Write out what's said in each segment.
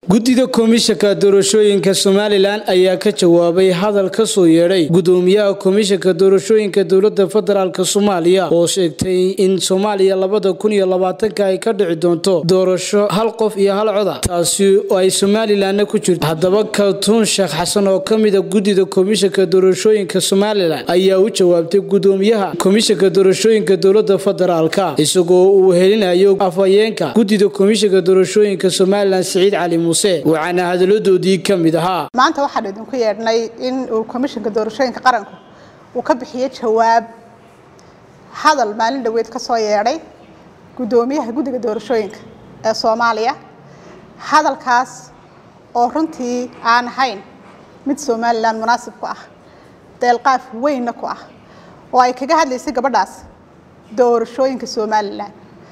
guddida komishanka doorashooyinka somalilan ayaa ka jawaabay hadal ka soo yeedhay gudoomiyaha komishanka doorashooyinka dowlada federaalk soomaaliya oo sheegtay in soomaaliya labada kun iyo labaatanka ay ka dhici doonto doorasho hal qof iyo hal coda taasi oo ay somalilanna ku jirto haddaba kaltuun sheekh xasan oo kamida guddida komishanka doorashooyinka somalilan ayaa u jawaabtay gudoomiyaha komishanka doorashooyinka dowlada federaalka isagoo uu helinayo afhayeenka guddida komishanka doorashooyinka somalilan siciid cali muuse waxaana hadaladoodii ka mid ahaa maanta waxaan idinku yeedhnay in uu komishanka doorashooyinka qaranku uu ka bixiyo jawaab hadal maalin dhoweed ka soo yeedhay guddoomiyaha guddiga doorashooyinka ee soomaaliya hadalkaas oo runtii aan ahayn mid somalilan munaasib ku ah deelqaaf weynna ku ah oo ay kaga hadlaysay gabadhaas doorashooyinka somalilan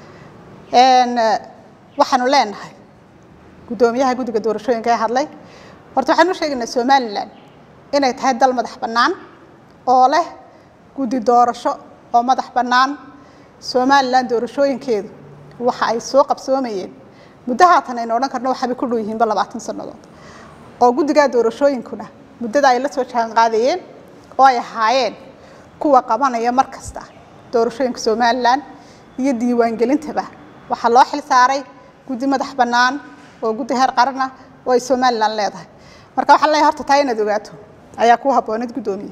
waxaanu leenahay guddoomiyaha guddiga doorashooyinka ee hadlay horta waxaan u sheegaynaa somalilan inay tahay dal madax bannaan oo leh guddi doorasho oo madax bannaan somalilan doorashooyinkeedu waxa ay soo qabsoomayeen muddo haatan aynu odhan karno waxaabay ku dhow yihiinba labaatan sannadood oo guddigaa doorashooyinkuna muddada ay la soo jaan qaadayeen oo ay ahaayeen kuwa qabanaya mar kasta doorashooyinka somalilan iyo diiwaangelintaba waxaa loo xil saaray guddi madax bannaan oo guddi heer qaran ah oo ay somalilan leedahay marka waxaan leeyahay horta taa inaad ogaato ayaa ku habbooneed guddoomiye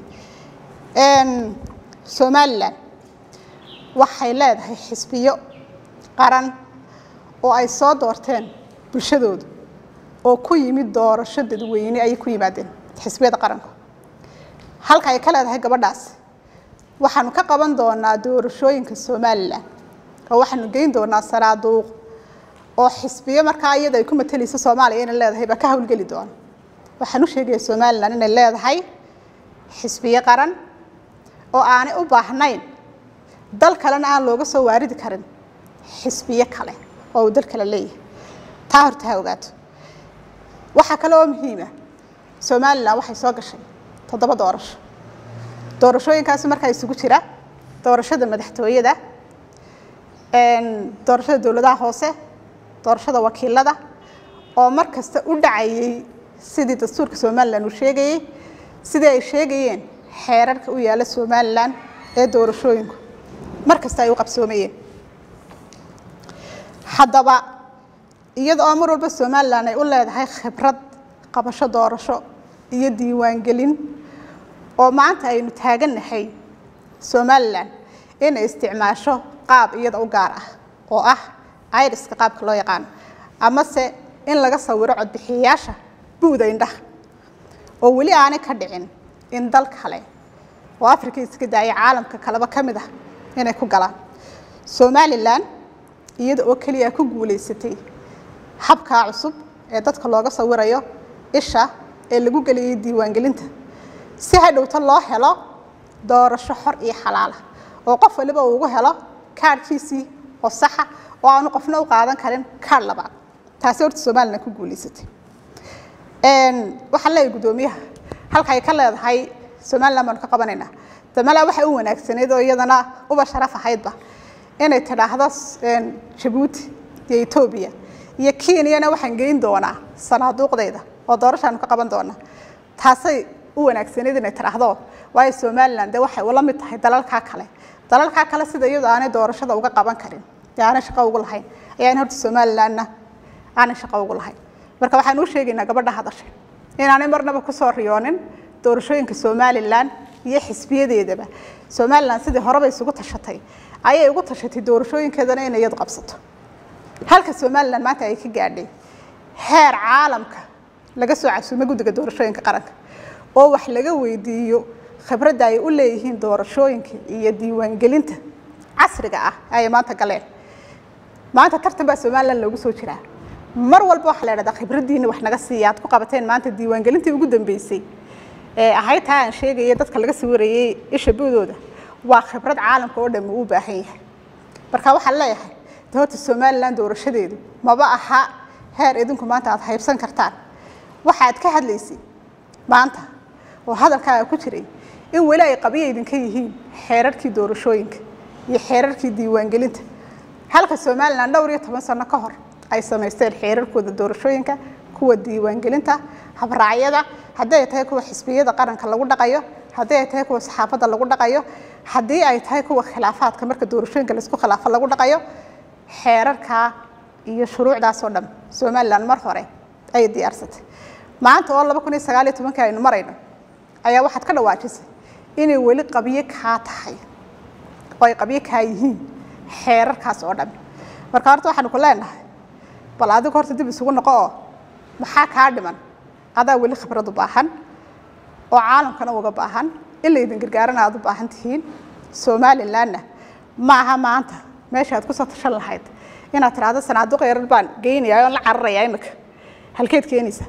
somalilan waxay leedahay xisbiyo qaran oo ay soo doorteen bulshadoodu oo ku yimid doorasho dadweyne ayay ku yimaadeen xisbiyada qaranku halka ay ka leedahay gabadhaas waxaanu ka qaban doonaa doorashooyinka somalilan oo waxaanu geyn doonaa saraaduuq oo xisbiyo markaa iyada ay ku matalayso soomaaliya inay leedahay baa ka hawlgeli doona waxaan u sheegaya somalilan inay leedahay xisbiyo qaran oo aanay u baahnayn dal kalena aan looga soo waaridi karin xisbiyo kale oo uu dal kale leeyahay taa horta ha ogaato waxaa kale oo muhiima somalilan waxay soo gashay toddoba doorasho doorashooyinkaasi markaa isugu jira doorashada madaxtooyada doorashada dowladaha hoose doorashada wakiilada oo mar kasta u dhacayay sidii dastuurka somalilan uu sheegayey sidii ay sheegayeen xeerarka u yaalla somalilan ee doorashooyinku mar kasta ay u qabsoomayeen haddaba iyada oo mar walba somalilan ay u leedahay khibrad qabasho doorasho iyo diiwaangelin oo maanta aynu taagannahay somalilan inay isticmaasho qaab iyada u gaar ah oo ah iriska qaabka loo yaqaano amase in laga sawiro codbixiyayaasha buuda indhaha oo weli aanay ka dhicin in dal kale oo africa iska daaya caalamka kaleba ka mid ah inay ku galaan somalilan iyada oo keliya ku guulaysatay habkaa cusub ee dadka looga sawirayo isha ee lagu geliyay diiwaangelinta si hadhowta loo helo doorasho xor iyo xalaala oo qof waliba uu ugu helo kaarhkiisii oo saxa oo aanu qofna u qaadan karin kaar labaad taasi horta somalilan ku guulaysatay waxaan leeyahay guddoomiyaha halka ay ka leedahay somalilan baanu ka qabanaynaa damala waxay u wanaagsanayd oo iyadana uba sharaf ahaydba inay tidhaahdo jabuuti iyo etoobiya iyo kenyana waxaan geyn doonaa sanaaduuqdayda oo doorashaanu ka qaban doonaa taasay u wanaagsanayd inay tidhaahdo waayo somalilan dee waxay ula mid tahay dalalkaa kale dalalkaa kale sida iyadoo aanay doorashada uga qaban karin dee aanay shaqo ugu lahayn ayaan horta somalilanna aanay shaqo ugu lahayn marka waxaan u sheegaynaa gabadha hadashay inaanay marnaba kusoo riyoonin doorashooyinka somalilan iyo xisbiyadeedaba somalilan sidii horeba isugu tashatay ayay ugu tashatay doorashooyinkeedana inay iyadu qabsato halka somalilan maanta ay ka gaadhay heer caalamka laga soo casuumay guddiga doorashooyinka qaranka oo wax laga weydiiyo khibradda ay u leeyihiin doorashooyinka iyo diiwaangelinta casriga ah ayay maanta galeen maanta tartan baa somalilan loogu soo jiraa mar walba waxaa la idhahdaa khibraddiina wax naga siiya aad ku qabateen maanta diiwaangelintii ugu dambeysay ee ahayd taa aan sheegaya dadka laga sawirayay isha buudooda waa khibrad caalamka oo dhan uu u baahan yahay marka waxaan leeyahay de horta somalilan doorashadeedu maba aha heer idinku maanta aad haybsan kartaan waxaad ka hadlaysay maanta oo hadalkaaga ku jiray in weli ay qabiya idinka yihiin xeerarkii doorashooyinka iyo xeerarkii diiwaangelinta halka somalilan dhowr iyo toban sano ka hor ay samaysteen xeerarkooda doorashooyinka kuwa diiwaangelinta habraacyada haddii ay tahay kuwa xisbiyada qaranka lagu dhaqayo haddii ay tahay kuwa saxaafadda lagu dhaqayo haddii ay tahay kuwa khilaafaadka marka doorashooyinka laisku khilaafo lagu dhaqayo xeerarkaa iyo shuruucdaasoo dhan somalilan mar hore ayay diyaarsatay maanta oo laba kun iyo sagaal iyo tobankii aynu marayno ayaa waxaad ka dhawaajisay inay weli qabyo kaa tahay oo ay qabyo kaa yihiin xeerarkaas oo dhan marka horta waxaanu ku leenahay bal adigu horta dib isugu noqo oo maxaa kaa dhiman adaa weli khibrad u baahan oo caalamkana uga baahan in laydin gargaarana aad u baahan tihiin somalilanna ma aha maanta meesha aad kusoo tashan lahayd inaad tiraahdo sanaaduq yarar baan geynaya oon la cararaya imika halkeed keenaysa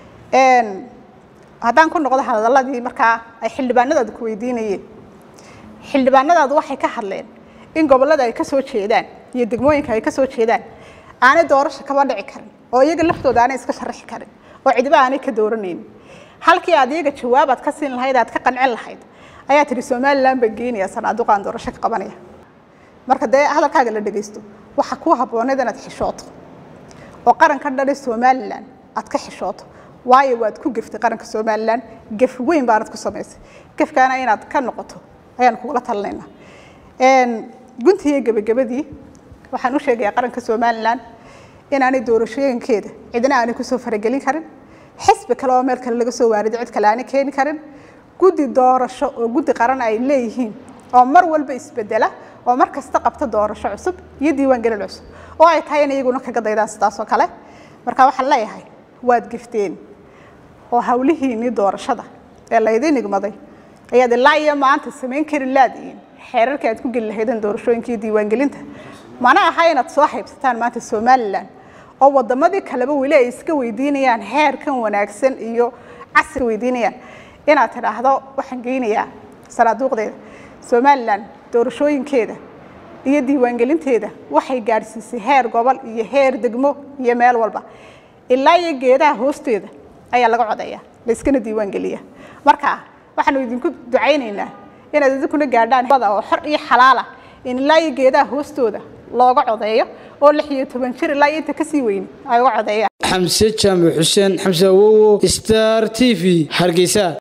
haddaan ku noqdo hadaladii markaa ay xildhibaanadaadu ku weydiinayeen xildhibaanadaadu waxay ka hadleen in gobollada ay ka soo jeedaan iyo degmooyinka ay ka soo jeedaan aanay doorasho kaba dhici karin oo iyaga laftooda aanay iska sharaxi karin oo cidiba aanay ka dooranaynin halkii aad iyaga jawaabaad ka siin lahayd aad ka qancin lahayd ayaa tihi somalilan baan geenaya sanaaduqaan doorasho ka qabanaya marka dee hadalkaaga la dhegaysto waxa kuu habbooneed inaad xishooto oo qaranka dhane somalilan aad ka xishooto waayo waad ku geftay qaranka somalilan gef weyn baanad ku samaysay gefkaana inaad ka noqoto ayaan kugula talinaynaa guntiiyo gebagabadii waxaan u sheegayaa qaranka somalilan inaanay doorashooyinkeeda cidna aanay kusoo faragelin karin xisbi kale oo meel kale laga soo waarido cid kale aanay keeni karin guddi doorasho oo guddi qaran ay leeyihiin oo mar walba isbedela oo mar kasta qabta doorasho cusub iyo diiwaangelin cusub oo ay tahay in iyaguna kaga daydaan sidaas oo kale marka waxaan leeyahay waad gifteen oo hawlihiinii doorashada ee laydin igmaday ayaad ilaa iyo maanta samayn kari laadiin xeerarka aad ku geli lahaydeen doorashooyinkii diiwaangelinta mana aha inaad soo haybsataan maanta somalilan oo wadamadii kaleba weli ay iska weydiinayaan heerkan wanaagsan iyo casri weydiinayaan inaad tidhaahdo waxaan geynayaa sanaaduuqdeeda somalilan doorashooyinkeeda iyo diiwaangelinteeda waxay gaadhsiisay heer gobol iyo heer degmo iyo meel walba ilaa iyo geedaha hoosteeda ayaa laga codeeya layskana diiwaangeliya marka waxaanu idinku ducaynaynaa inaad idinkuna gaadhaan bada oo xor iyo xalaala in ilaa iyo geedaha hoostooda looga codeeyo oo lix iyo toban jir ilaa iyo inta kasii weyni ay uga codeeyaan xamse jaamac xuseen xamse awowo star t v hargeysa